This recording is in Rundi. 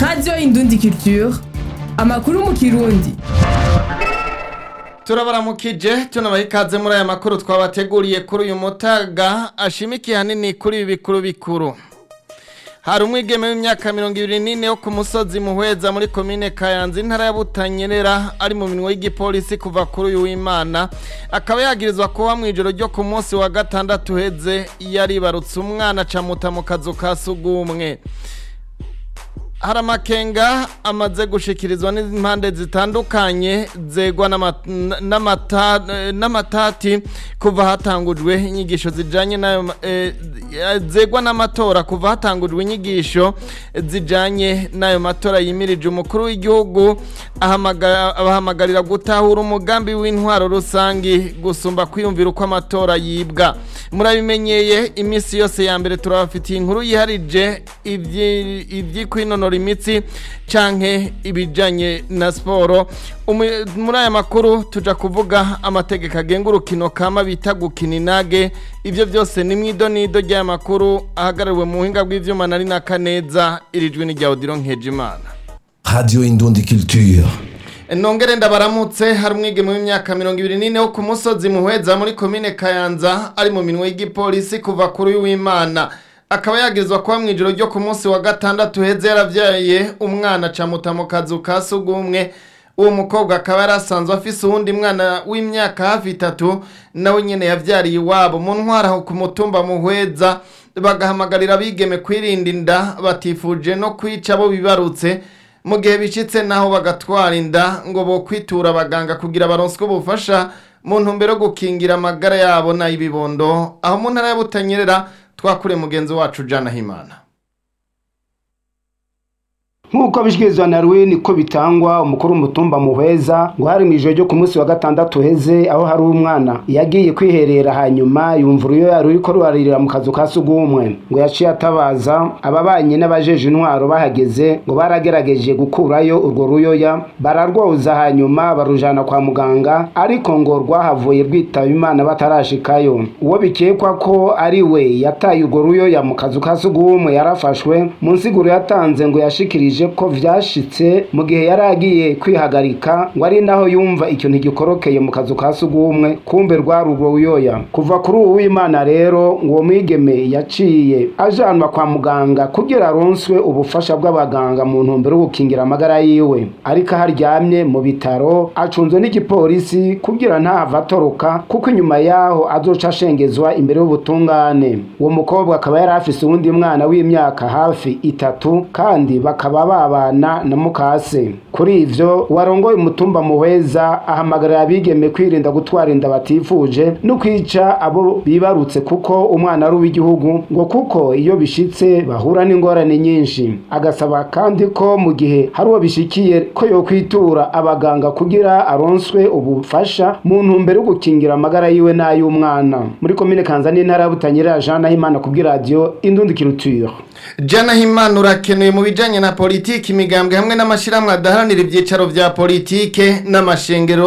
radiyo indundi culture amakuru mu kirundi turabaramukije tunabaha ikaze muri aya makuru twabateguriye kuri uyu mutaga ashimikiye hanini kuri ibi bikuru bikuru hari umwigeme w'imyaka mirongo ibiri n'ine wo ku musozi muhweza muri komine kayanza intara ya butanyerera ari mu minwe y'igipolisi kuva kuri uyu w'imana akaba yagirizwa kuba mu ijoro ryo ku munsi wa gatandatu uheze yaribarutse umwana acamuta mu kazu ka sugumwe hari amakenga amaze gushikirizwa n'impande zitandukanye zegwa n'ama- n'amata- n'amatati kuva hatangujwe inyigisho zijanye n'ayo ma- eh, zegwa n'amatora kuva hatangujwe inyigisho zijanye n'ayo matora yimirije umukuru w'igihugu ahamaga- abahamagarira gutahura umugambi w'intwaro rusangi gusumba kwiyumvira uko amatora yibwa murabimenyeye iminsi yose ya mbere turabafitiye inkuru yiharije ivyi- ivyikwinonora imitsi canke ibijanye na siporo Umu- muri aya makuru tuja kuvuga amategeko agenga urukino kama bita gukina inage ivyo byose ni mwidonido ry'aya makuru ahagarariwe mu buhinga bw'ivyuma nari na kaneza irijwi ni rya odiro nkejimana Radio Indundi Culture. nongere ndabaramutse hari umwigeme w'imyaka mirongo ibiri n'ine wo ku musozi muhweza muri komine kayanza ari mu minwe y'igipolisi kuva kuri uyu w'imana akaba yagirizwa kuba mu ijoro ryo ku munsi wa gatandatu uheze yaravyaye umwana acamuta mu kazu ka sugumwe uwo mukobwa akaba yari asanzwe afise uwundi mwana w'imyaka hafi itatu nawe nyene yavyariye iwabo mu ntwara aho ku mutumba muhweza bagahamagarira abigeme kwirinda inda batifuje no kwica abo bibarutse mu gihe bicitse naho bagatwara inda ngo bo kwitura abaganga kugira baronswe ubufasha mu ntumbero yo gukingira amagara yabo n'ay'ibibondo aho mu ntara ya Butanyerera twakure mugenzi wacu Jana Himana nk'uko bishyikirizwa na Rwin ko bitangwa umukuru w'umutumba muheza ngo hari mu ijoro ryo ku munsi wa gatandatu uheze aho hari umwana yagiye kwiherera hanyuma yumva uruyoya ruriko ruraririra mu kazu ka sugumwe ngo yaciye atabaza ababanye n'abajeje intwaro bahageze ngo baragerageje gukurayo urwo ruyoya bararwoza hanyuma barujana kwa muganga ariko ngo rwahavuye rwitaba imana batarashikayo uwo bikekwa ko ari we yataye urwo ruyoya mu kazu ka sugumwe yarafashwe mu nsiguro yatanze ngo yashikirije ko vyashitse mu gihe yari agiye kwihagarika ngo ari naho yumva ikintu gikorokeye mu kazu ka sugumwe kumbe rwari urwo ruyoya kuva kuri uwo w'imana rero ngo uwo mwigeme yaciye ajanwa kwa muganga kugira aronswe ubufasha bw'abaganga mu ntumbero yo gukingira amagara yiwe ariko aho aryamye mu bitaro acunzwe n'igipolisi kugira ntahava atoroka kuko inyuma yaho azoca ashengezwa imbere y'ubutungane uwo mukobwa akaba yari afise uwundi mwana w'imyaka hafi itatu kandi bakaba babana na mukase kuri ivyo warongoye umutumba muhweza ahamagarira abigeme kwirinda gutwara inda batifuje no kwica abo bibarutse kuko umwana ari uw'igihugu ngo kuko iyo bishitse bahura n'ingorane nyinshi agasaba kandi ko mu gihe hari uwo bishikiye ko yokwitura abaganga kugira aronswe ubufasha mu ntumbero yo gukingira amagara yiwe n'ay'umwana muri komine kanza n'intara ya butanyerera jean nahimana kubw'iradiyo indundi kiruture Jana Himana urakenewe mu bijanye na politiki imigambwe hamwe n'amashirahamwe adaharanira ivyicaro vya politike n'amashengero